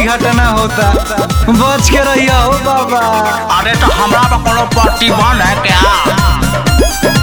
घटना होता बच के रहिया हो बाबा अरे तो हमरा पर कोनो प्रतिबंध है क्या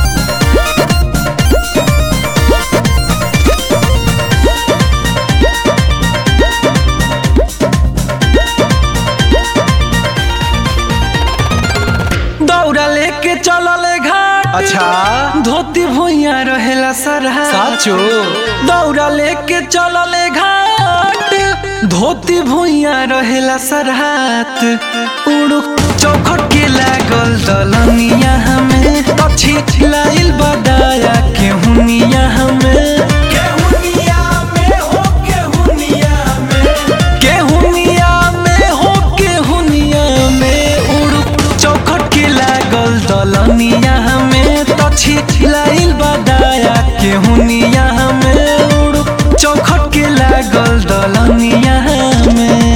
दौड़ा लेके चलल घाट अच्छा धोती भुइया रहेला सरहा साचो दौड़ा लेके चलल घाट धोती भुइया रहेला सरहात उड़ू चौखट के लागल दलनिया हमें तछी लाइल बदाया के हुनिया हमें केहुनिया में हो केहुनिया में उड़ू चौखट के लागल दलनिया हमें तछी लाइल बदाया के हुनिया हमें उड़ू चौखट के लागल दलनिया हमें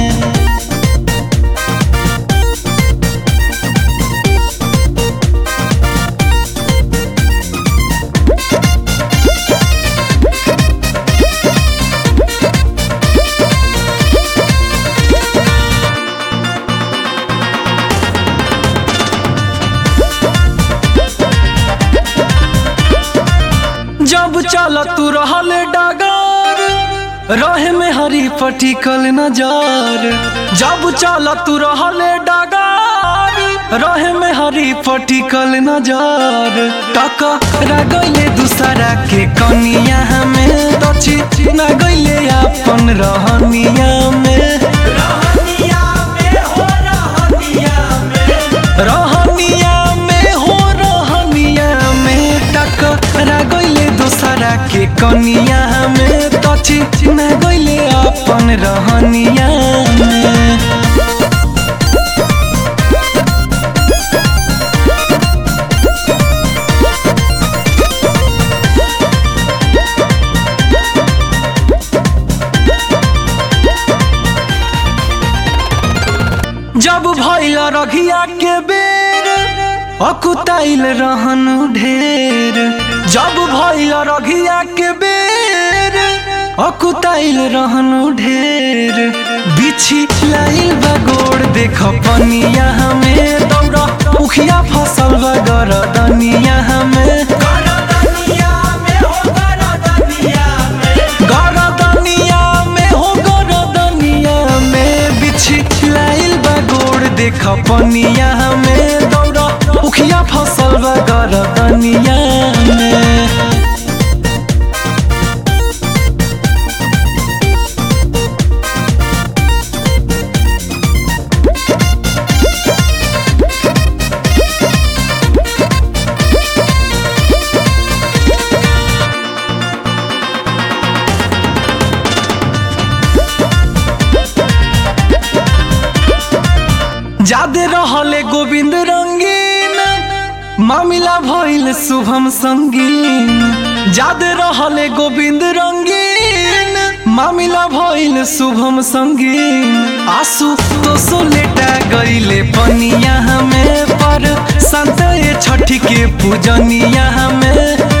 जब चल तू रहल डगर रहे में हरी पटिकल नजर जब चल तू रहल डगर रहे में हरी पटिकल नजर टकरा गइले दूसरा के कनिया हमें दछी न गइले अपन रहनिया में रहनिया में हो रहनिया में टकरा गइले दूसरा के कनिया में तछी न गइले अपन रहनिया में जब भइल रघिया के बेर अकुताइल रहन ढेर जब भइल रघिया के बेर अकुताइल रहन ढेर बिछी लाइल बगोड़ देख पनिया हमें दौड़ा उखिया फसल गरदनिया हमें गरदनिया में हो गरदनिया में बिछी लाइल बगोड़ देख पनिया हमें दौड़ा उखिया फसल गरदनिया में जादे रहले गोविंद रंगीन मामिला भइल शुभम संगीन जादे रहले गोविंद रंगीन मामिला भइल शुभम संगीन आंसू तो सो लेटा गइले पनिया हमें पर संत छठी के पूजनिया हमें